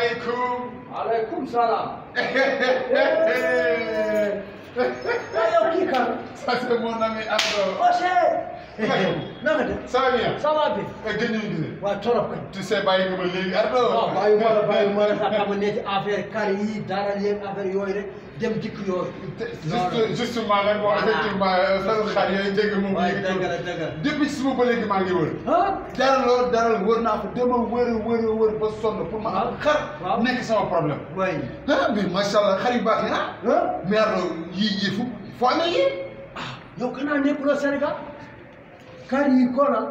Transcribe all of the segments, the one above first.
salaamaaleykum. aleykum salaam. waaw yow kii kan. Ça c'est mon ami Ardo. Oche. na nga def. Ça va bien. ça va bi. gëj nañu gisee. waaw torop kañ. tu sais bàyyi nga ma léegi Ardo. waaw bàyyi ma la bàyyi ma la sax xam ne ci affaire kar yi dara yeeg affaire yooyu rek dem dikk yooyu. juste justement nag bon Voilà. effectivement sa xar yooyu dégg nga moom waaye léegi dëgg la dëgg la. depuis suba ba léegi maa ngi wër. ah. dara loolu dara wër naa ko dama wër a wër a wër ba sonn pour ma am xar. waaw. nekk sama problème. waay. ah mais macha allah xar yu baax yi ah. ah. mais Ardo yii yii fu foo amee yii. yow kanaa nekkuloo Sénégal kar yi koolal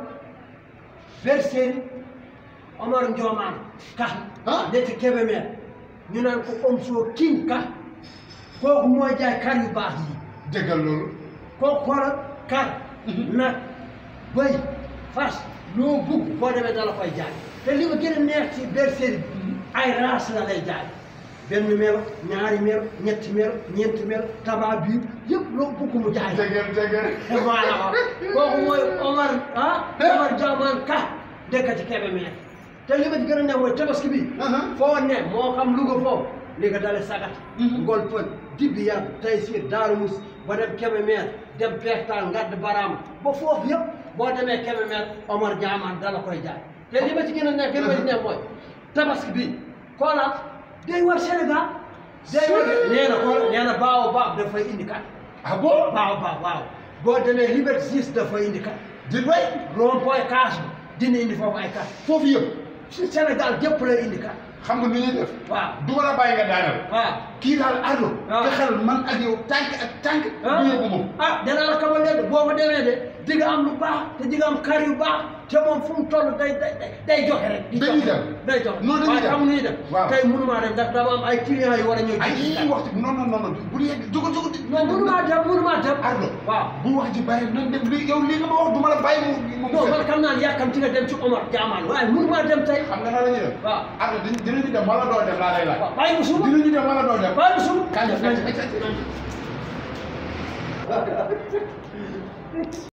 bergerie Omar Ndioman ka Ah. neti Kébémer ñu naan ko Omzo King ka kooku mooy jaay kar yu baax yi déggal loolu. kooku koolal kar nag bëy fas loo bugg boo demee dala koy jaay te li ma gën a neex ci bergerie bi ay race la lay jaay benn melo ñaari melo ñetti melo ñeenti melo taba biir yëpp loo bugg mu jaay la. déggal déggal. voilà kooku mooy Omar ah Omar Diamane Ka dëkk ci Kébémer te li ma ci gën a neex mooy tabaski bi foo ne moo xam Louga foofu li nga dale sagat ngol pël dibbi yar tay siir daaru mus ba dem Kébémer dem peextaan ngadd baraam ba foofu yëpp boo demee Kébémer Omar Diamane dala koy jaay te li ma ci gën a neex gën ma ci neex mooy tabaski bi koolaat day war Sénégal day war nee na ko nee na baaw baab dafay indi kat ah bon. waaw waaw waaw boo demee Liberté 6 dafa indi kat di bay. rond point kaas bi dina indi foofu ay kat foofu yëpp. si Sénégal gépp lay indi kat xam nga nu ñuy def. waaw du ma la bàyyi nga daanal. waaw kii daal Ardo. Ah. fexeel man ak yow tànk ak tànk. ah du yóbbu moom. ah danaa la xamal leen boo fa demee de di nga am lu baax te di nga am kar yu baax te moom fu mu toll day day day joxe rek. di Dañuy joxe. dem. day joxe Non, dañuy waaye dem. xam nga nu ñuy dem. Waaw. tey mënumaa dem ndax dama am ay clients yu war a ñëw. ay jënd si yii waxtu non non non non bu yegg jóg jóg di. non mënumaa dem mënumaa dem. Ardo. waaw. bu wax ji bàyyi nañ dem li yow lii nga ma wax du ma la bàyyi mu mu. non man xam naa ne yàkkamti nga dem ci Omar Diamane waaye mënumaa dem tey. xam nga nan la ñuy def. waaw. Ardo dinañ dinañu dem wala doo dem laa lay laaj. waaw bàyyi ko suba dinañu dem wala doo dem. bàyyi ko suba. Kañ la kañ la kañ la.